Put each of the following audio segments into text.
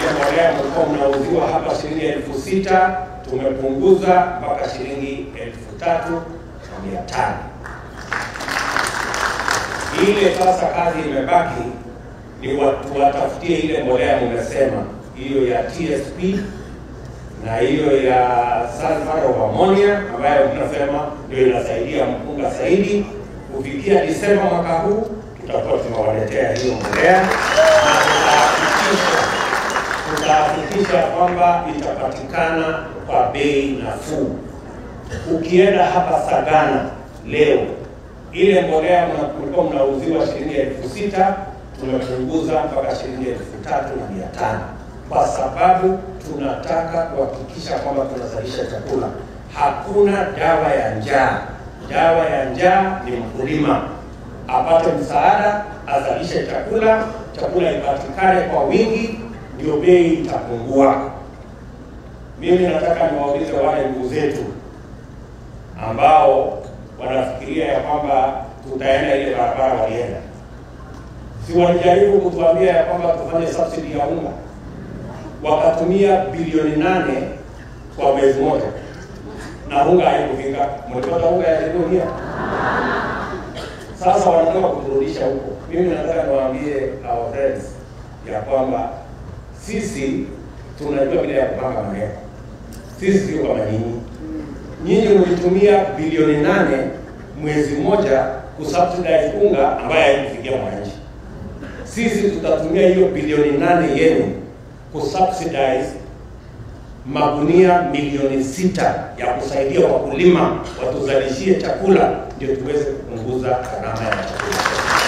ile mbolea mlikuwa mnauziwa hapa shilingi elfu sita tumepunguza mpaka shilingi elfu tatu na mia tano. Ile sasa kazi imebaki ni watu watafutie ile mbolea mmesema, hiyo ya TSP na hiyo ya sulfur of ammonia ambayo tunasema ndio inasaidia mpunga zaidi. Kufikia Disemba mwaka huu tutakuwa tunawaletea hiyo mbolea na tutahakikisha tutahakikisha kwamba itapatikana kwa bei nafuu. Ukienda hapa Sagana leo, ile mbolea mlikuwa mnauziwa shilingi elfu sita tumepunguza mpaka shilingi elfu tatu na mia tano kwa sababu tunataka kuhakikisha kwamba tunazalisha chakula. Hakuna dawa ya njaa. Dawa ya njaa ni mkulima apate msaada, azalishe chakula, chakula ipatikane kwa wingi, ndio bei itapungua. Mimi nataka niwaulize wale ndugu zetu ambao wanafikiria ya kwamba tutaenda ile barabara walienda, si walijaribu kutuambia ya kwamba tufanye subsidy ya unga, wakatumia bilioni nane kwa mwezi moja na unga haikufika. Mlipata unga ya dunia? Sasa wanataka kuturudisha huko. Mimi nataka niwaambie our friends ya kwamba sisi tunajua vile ya kupanga maneno. Sisi sio kama nyinyi. Nyinyi mlitumia bilioni nane mwezi mmoja kusubsidize unga ambaye haikufikia mwananchi. Sisi tutatumia hiyo bilioni nane yenu kusubsidize magunia milioni sita ya kusaidia wakulima watuzalishie chakula ndio tuweze kupunguza gharama ya chakula.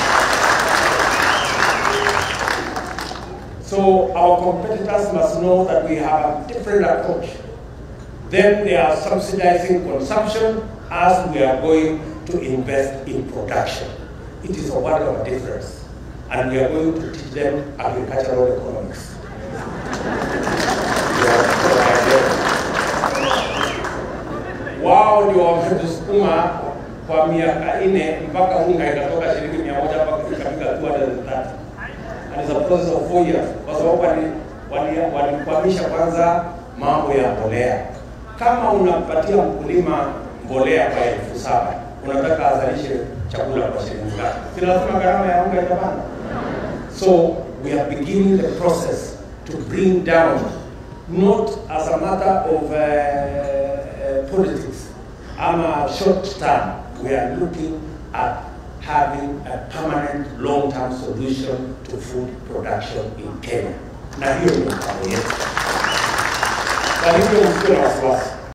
So our competitors must know that we have a different approach. Then they are subsidizing consumption as we are going to invest in production. It is a world of difference. And we are going to teach them agricultural economics. Wao ndio wametusukuma kwa miaka nne mpaka unga ikatoka shilingi mia moja mpaka ikafika 230 and it's a process of four years, kwa sababu walikwamisha kwanza mambo ya mbolea. Kama unampatia mkulima mbolea kwa elfu saba unataka azalishe chakula kwa shilingi ngapi? Si lazima gharama ya unga itapanda? So we are beginning the process to bring down, not as a matter of uh, uh, politics, ama short term. We are looking at having a permanent long-term solution to food production in Kenya. Na hiyo ni mpango yetu. Kwa hivyo msiwe na wasiwasi.